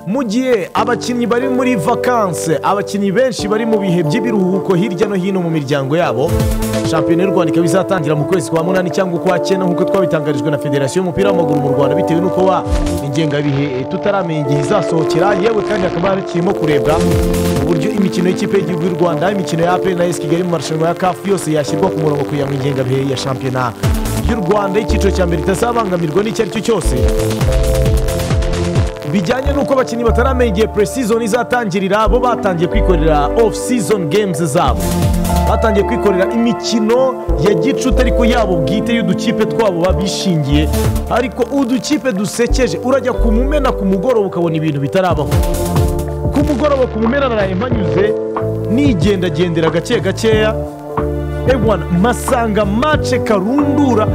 mu gihe abakinnyi bari muri vakanse abakinnyi benshi bari mu bihe by'ibiruhuko hirya no hino mu miryango yabo shampiyona y'u rwanda ikaba izatangira mu kwezi kwa munani cyangwa ukwa cyenda nk'uko twabitangarijwe na federasiyo y'umupira w'amaguru mu rwanda bitewe n'uko wa ingengabihe tutaramenya igihe izasohokera yewe kandi hakaba hakirimo kurebwa uburyo imikino y'ikipe y'igihugu y'u rwanda imikino ya aperi na esi kigali mu marushanwa ya kafu yose yashyirwa ku murongo kugira ngo ingengabihe ya shampiyona y'u rwanda y'icyiciro cya mbere itazabangamirwa n'icyo ari cyo cyose bijyanye n'uko abakinnyi bataramenya igihe puresizoni izatangirira bo batangiye kwikorera ofu sizoni gemuzi zabo batangiye kwikorera imikino ya gicuti ariko yabo bwite y'udukipe twabo babishingiye ariko udukipe dusekeje urajya kumumena ku mugoroba ukabona ibintu bitarabaho ku mugoroba kumumena naraye mpanyuze nigendagendera gake gakeya egwana masanga mace karundura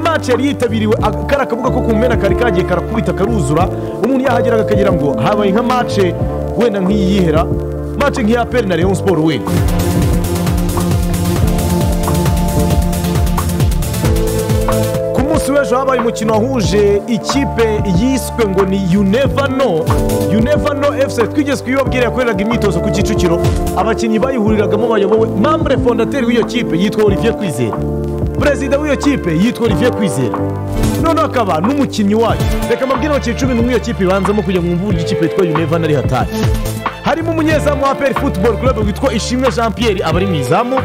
mace yari yitabiriwe kariya kabuga ko kumena kari kagiye karakubita karuzura umuntu yahageraga akagira ngo habaye nka mace wenda nk'iyihera mace nk'iya peri na leon siporo wenda ku munsi w'ejo habaye umukino wahuje ikipe yiswe ngo ni yunevano yunevano efuse twigeze kuyibabwira yakoreraga imyitozo ku kicukiro abakinnyi bayihuriragamo bayobowe mambure fondateri w'iyo kipe yitwa olivier kwizera perezida w'iyo kipe yitwa olivier kwizera noneho akaba n'umukinnyi wayo reka mbabwire abakinnyi cumi n'umwe iyo kipe ibanzamo kugira ngo mwumve uburyo ikipe yitwa yunevano ari hatari harimo umunyezamu wa peri futuboro kurebe witwa ishimwe jean pierre aba ari mu izamu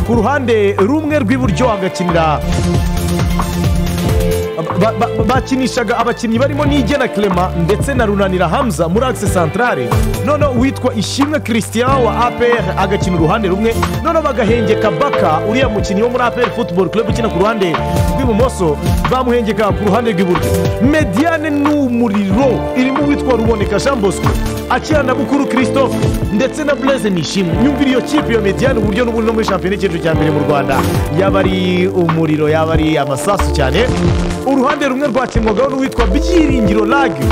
ku ruhande rumwe rw'iburyo hagakinira bakinishaga abakinnyi barimo n'igena kerema ndetse na runanira hamza muri akise santarare noneho uwitwa ishimwe christian wa apr agakina uruhande rumwe noneho bagahengeka baka uriya mukinnyi wo muri apr futuboro club ukina ku ruhande rw'ibumoso bamuhengeka ku ruhande rw'iburyo mediane n'umuriro irimo uwitwa ruboneka jean bosco akina na bukuru christophe ndetse na blaise nishimwe nyumvira iyo kipe iyo mediane uburyo n'ubundi no muri shampiyona y'icyiciro cya mbere mu rwanda yaba ari umuriro yaba ari amasasu cyane uruhande rumwe rwakinwagaho n'uwitwa byiringiro lagi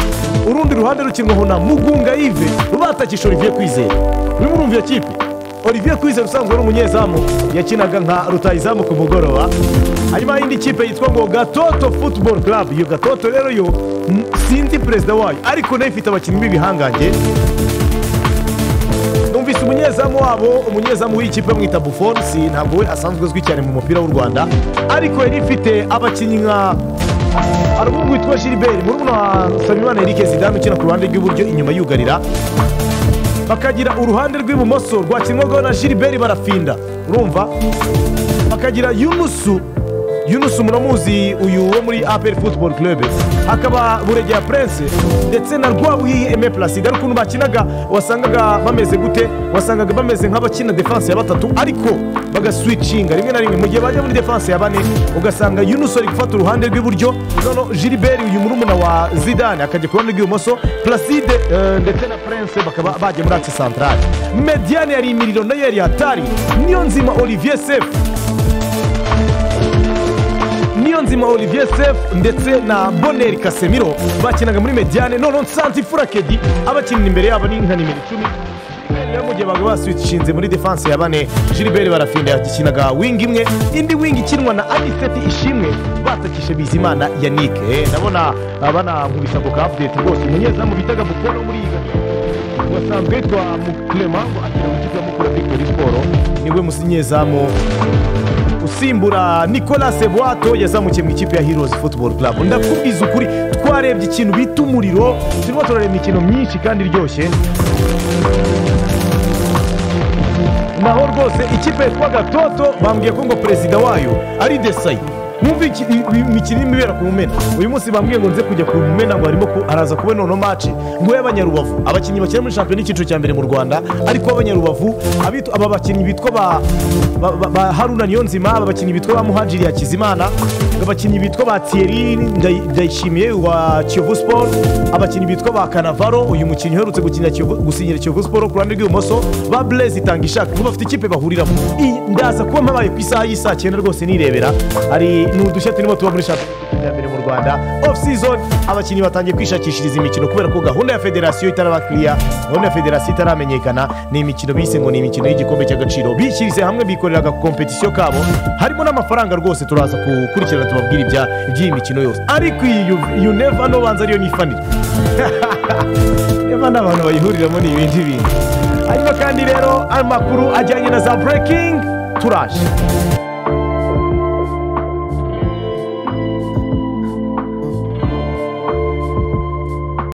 urundi ruhande rukinwaho na mugunga yive batakisha olivier kwizera urimo urumva iyo kipe olivier kwizera usanzwe ari umunyezamu yakinaga nka rutayizamu ku mugoroba hanyuma indi kipe yitwa ngo gatoto futuboro club iyo gatoto rero yo sinzi perezida wayo ariko nayo ifite abakinnyi b'ibihangange numvise umunyezamu wabo umunyezamu w'ikipe mwita bufonsi ntabwo we asanzwe azwi cyane mu mupira w'u rwanda ariko yari ifite abakinnyi nka hari umuhungu witwa gilbert murumuna wa nsabimana eric zidane ukina ku ruhande rw'iburyo inyuma yugarira bakagira uruhande rw'ibumoso rwakinwagaho na gilbert barafinda urumva bakagira yunusu yunusu muramuzi uyu wo muri aperi futuboro kirebe hakaba buregera purense ndetse na rwabuhiye eme pulaside ari ukuntu bakinaga wasangaga bameze gute wasangaga bameze nk'abakina defanse ya batatu ariko bagaswicinga rimwe na rimwe mu gihe bajya muri defanse ya bane ugasanga yunusu ari gufata uruhande rw'iburyo noneho gilbert uyu murumuna wa zidane akajya ku ruhande rw'ibumoso pulaside ndetse na purense bakaba bajya muri akisi santarare mediyane yari imiriro nayo yari hatari niyo nzima olivier sefu nzima olivier sefu ndetse na boneri kasemiro bakinaga muri mediyane noneho nsanze furakedi abakinnyi imbere yabo ni nka nimero icumi mu gihe baba baswishinze muri defanse ya bane gilbert barafinda yakinaga wingi imwe indi wingi ikinwa na aniseti ishimwe batakishe bizimana yanike ndabona banamubisa ako ka apudeti rwose umunyezamu bitaga bukora muri iyi wasanzwe yitwa mukurema ngo akina mu kigo mukura victoire siporo niwe musinyezamu usimbura nicolas buwato yazamukiye mu ikipe ya heroes football club ndakubwiza ukuri twarebye ikintu bita umuriro turimo turareba imikino myinshi kandi iryoshye naho rwose ikipe yitwa gatoto bambwiye ko ngo perezida wayo ari desayi mwumva imikino irimo ibera ku mumena uyu munsi bambwiye ngo nze kujya ku mumena ngo harimo araza kuba noneho mace ngo y'abanyarubavu abakinnyi bakina muri shampiyona y'icyiciro cya mbere mu rwanda ariko abanyarubavu aba bakinnyi bitwa ba haruna niyonzima aba bakinnyi bitwa ba muhajiri yakizimana abakinnyi bitwa ba thierry ndayishimiye wa kiyovu siporo abakinnyi bitwa ba kanavaro uyu mukinnyi uherutse gusinyira kiyovu siporo ku ruhande rw'ibumoso ba blaise itanga ishaka kuko bafite ikipe bahuriramo ndaza kuba mpabaye ku isaha y'isaa cyenda rwose nirebera hari ni udushya turimo tuba muri shampiyona y'igihugu cya mbere mu rwanda ofu sizoni abakinnyi batangiye kwishakishiriza imikino kubera ko gahunda ya federasiyo itarabakiriya gahunda ya federasiyo itaramenyekana ni imikino bise ngo ni imikino y'igikombe cy'agaciro bishyirize hamwe bikorera agakompetisiyo kabo harimo n'amafaranga rwose turaza gukurikirana tubabwira ibya iby'iyi mikino yose ariko iyi yu- yuneva n'ubanza ariyo nifanira niba n'abantu bayihuriramo ni ibindi bintu hanyuma kandi rero amakuru ajyanye na za burekingi turaje